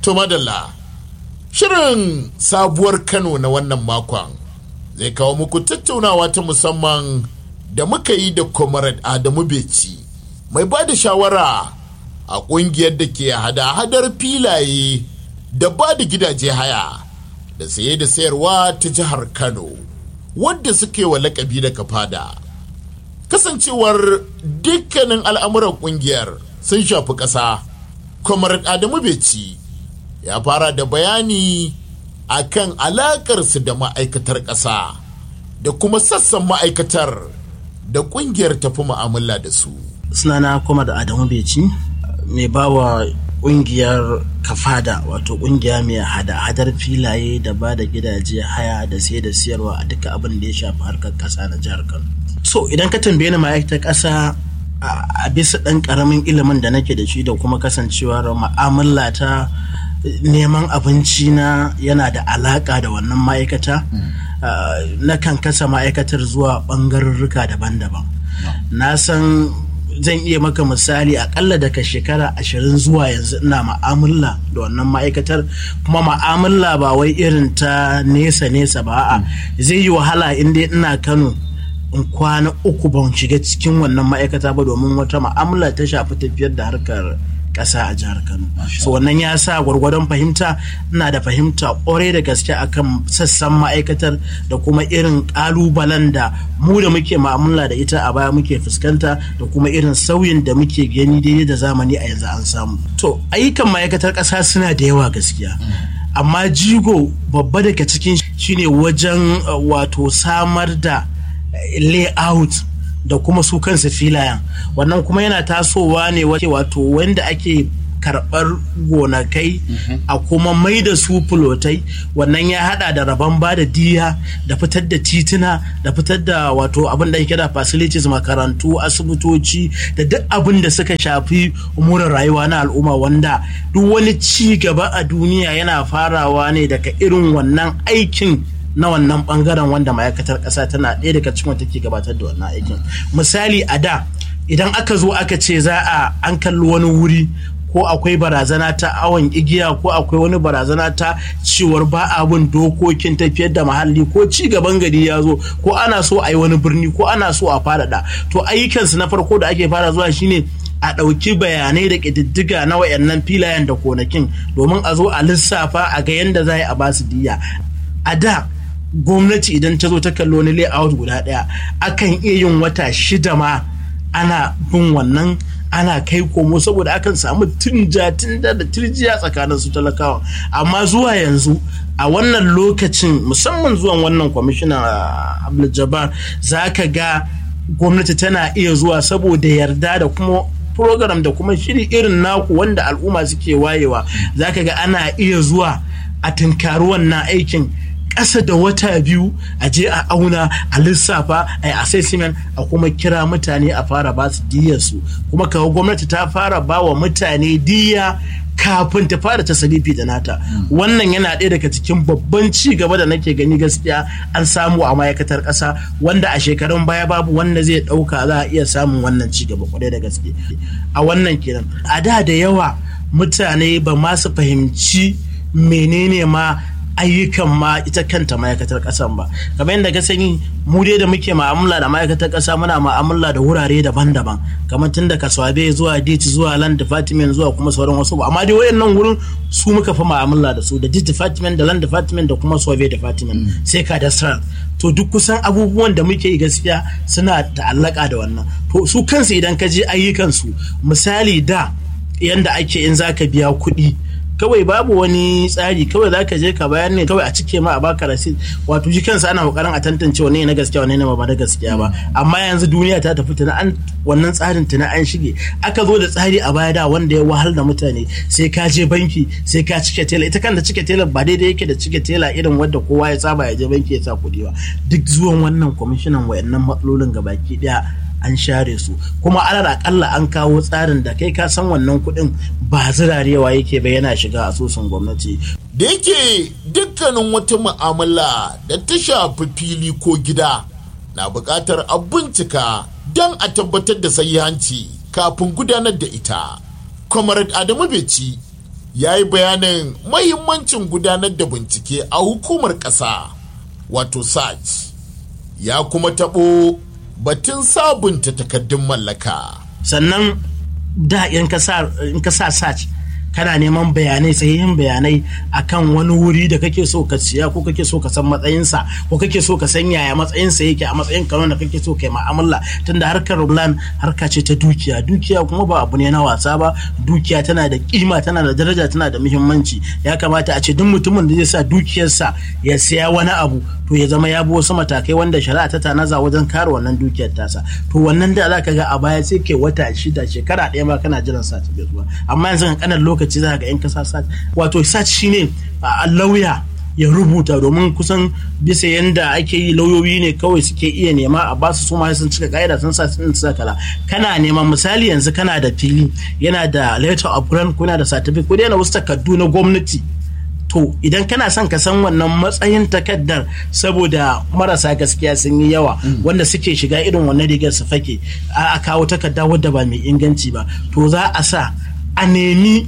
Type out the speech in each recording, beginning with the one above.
To madalla, shirin sabuwar Kano na wannan makon zai kawo muku tattaunawa ta musamman da muka yi da Comrade Adamu Beci mai ba da shawara a ƙungiyar da ke hada-hadar filaye da ba da gidaje haya da saye da sayarwa ta jihar Kano wadda suke wa lakabi da kafada. Kasancewar dukkanin al'amuran ƙungiyar sun shafi ƙasa, Comrade Adamu Beci ya fara da bayani a kan alaƙarsu da ma'aikatar ƙasa da kuma sassan ma'aikatar da ƙungiyar tafi mu'amala da su. sunana kuma da adamu beci mai bawa ƙungiyar kafada wato ƙungiya mai hada-hadar filaye da ba da gidaje haya da sai da siyarwa a duka abin da ya shafi harkar ƙasa na jihar kano so idan ka tambaye ni ma'aikatar ƙasa a bisa ɗan ƙaramin ilimin da nake da shi da kuma kasancewar ma'amala ta neman abinci na yana da alaka da wannan ma'aikata na kan kasa ma'aikatar zuwa ɓangarurruka daban-daban na san zan iya maka misali akalla daga shekara ashirin zuwa yanzu ina ma'amala da wannan ma'aikatar kuma ma'amala ba wai irin ta nesa-nesa ba a zai yi wahala inda ina kano in kwana uku ban shiga cikin wannan ma'aikata ba domin wata ma'amala ta shafi tafiyar da harkar ƙasa a jihar Kano. So wannan ya sa gwargwadon fahimta ina da fahimta ƙwarai da gaske akan sassan ma'aikatar da kuma irin ƙalubalen da mu da muke ma'amala da ita a baya muke fuskanta da kuma irin sauyin da muke gani daidai da zamani a yanzu an samu. To ayyukan ma'aikatar ƙasa suna da yawa gaskiya. Amma jigo babba daga cikin shine wajen wato samar da layout da kuma su kansu filayen wannan kuma yana tasowa ne wato wanda ake karɓar gonakai a kuma mai da su fulotai wannan ya hada da rabon ba da diya da fitar da tituna da fitar da wato abin da ake da facilities makarantu asibitoci da duk abin da suka shafi umurin rayuwa na al'umma wanda duk wani ci gaba a duniya yana farawa ne daga irin wannan aikin na wannan bangaren wanda ma'aikatar ƙasa tana ɗaya daga cikin take gabatar da wannan aikin misali a da idan aka zo aka ce za a an kalli wani wuri ko akwai barazana ta awon igiya ko akwai wani barazana ta cewar ba abin dokokin tafiyar da muhalli ko ci gaban gari ya zo ko ana so a yi wani birni ko ana so a faɗaɗa to ayyukansu na farko da ake fara zuwa shine a ɗauki bayanai da ƙididdiga na wayannan filayen da konakin domin a zo a lissafa a ga yadda za a ba su diya a da gwamnati idan ta zo ta kalli wani layout guda ɗaya akan iya yin wata shida ma ana bin wannan ana kai komo saboda akan samu tunja da da turjiya tsakanin su talakawa amma zuwa yanzu a wannan lokacin musamman zuwan wannan kwamishinan abdul za ka ga gwamnati tana iya zuwa saboda yarda da kuma program da kuma shiri irin naku wanda al'umma suke wayewa za ka ga ana iya zuwa a tunkari wannan aikin ƙasa da wata biyu a je a auna a lissafa a yi assessment a kuma kira mutane a fara ba su diyarsu kuma kawo gwamnati ta fara ba wa mutane diya kafin ta fara ta salifi da nata wannan yana ɗaya daga cikin babban ci gaba da nake gani gaskiya an samu a ma'aikatar ƙasa wanda a shekarun baya babu wanda zai ɗauka za a iya samun wannan ci gaba kwarai da gaske a wannan kenan a da da yawa mutane ba ma su fahimci menene ma ayyukan ma ita kanta ma'aikatar ƙasan ba kamar yadda ka sani mu dai da muke ma'amala da ma'aikatar ƙasa muna ma'amala da wurare daban-daban kamar tun da kaswabe zuwa dit zuwa land department zuwa kuma sauran wasu ba amma dai wayannan wurin su muka fi ma'amala da su da dit department da land department da kuma survey department sai ka da to duk kusan abubuwan da muke yi gaskiya suna ta'allaka da wannan to su kansu idan ka je ayyukansu misali da yanda ake in zaka biya kuɗi kawai babu wani tsari kawai za ka je ka bayan ne kawai a cike ma a baka rasid wato shi kansa ana kokarin a tantance wane na gaskiya wane ne ba da gaskiya ba amma yanzu duniya ta tafi tana an wannan tsarin tana an shige aka zo da tsari a baya da wanda ya wahal da mutane sai ka je banki sai ka cike tela ita kanta cike tela ba daidai yake da cike tela irin wadda kowa ya saba ya je banki ya sa kuɗi ba duk zuwan wannan kwamishinan wayannan matsalolin gabaki daya an share su kuma alal akalla an kawo tsarin da kai ka san wannan kuɗin ba zirarewa yake ba yana shiga asusun gwamnati da yake dukkanin wata mu'amala da ta shafi fili ko gida na buƙatar a bincika don a tabbatar da sahihanci kafin gudanar da ita comrade adamu beci ya yi bayanin mahimmancin gudanar da bincike a hukumar ƙasa wato saj ya kuma taɓo batun sabunta takardun mallaka sannan da in ka sa search kana neman bayanai sahihin bayanai akan wani wuri da kake so ka siya ko kake so ka san matsayinsa ko kake so ka san yaya matsayinsa yake a matsayin kano da kake so kai ma'amala tunda harkar land harka ce ta dukiya dukiya kuma ba abu ne na wasa ba dukiya tana da kima tana da daraja tana da muhimmanci ya kamata a ce duk mutumin da zai sa dukiyarsa ya siya wani abu to ya zama ya bi wasu matakai wanda shari'a ta tanaza wajen kare wannan dukiyar tasa to wannan da zaka ga a baya sai ke wata shida shekara ɗaya ma kana jiran sa ta zuwa amma yanzu kan lokaci lokaci za ga in ka sa wato sat shine a lauya ya rubuta domin kusan bisa yanda ake yi lauyoyi ne kawai suke iya nema a ba su suma sun cika ka'ida sun sa sun sa kala kana neman misali yanzu kana da fili yana da letter of grant kuna da certificate ko yana wasu takardu na gwamnati to idan kana son ka san wannan matsayin takardar saboda marasa gaskiya sun yi yawa wanda suke shiga irin wannan rigar su fake a kawo takarda wadda ba mai inganci ba to za a sa a nemi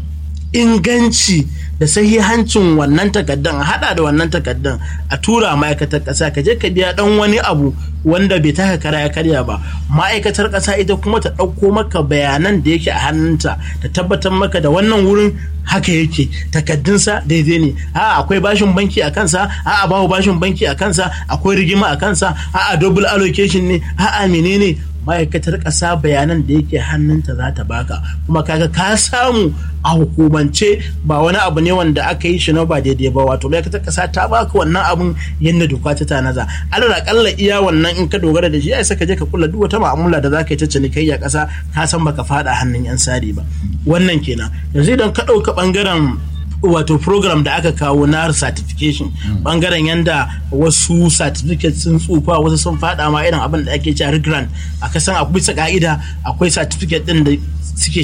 inganci da sahihancin wannan takaddan a hada da wannan takaddan a tura ma'aikatar ƙasa ka je ka biya dan wani abu wanda bai taka kara ya karya ba ma'aikatar ƙasa ita kuma ta ɗauko maka bayanan da yake a hannunta ta tabbatar maka da wannan wurin haka yake takaddunsa daidai ne a akwai bashin banki a kansa a a babu bashin banki a kansa akwai rigima a kansa a a double allocation ne a a menene ma'aikatar ƙasa bayanan da yake hannunta za ta baka kuma kaga ka samu a hukumance ba wani abu ne wanda aka yi shi na ba daidai ba wato ma'aikatar ƙasa ta baka wannan abun yadda doka ta tanaza alal akalla iya wannan in ka dogara da shi ya saka je ka kula duk wata ma'amala da za ka yi ta cinikayya ƙasa ka san baka fada hannun yan sari ba wannan kenan yanzu idan ka ɗauka ɓangaren wato program da aka kawo na certification bangaren yanda wasu certificate sun tsufa wasu sun fada ma irin abin da ake cewa grant a kasan akwai bisa ka'ida akwai certificate din da suke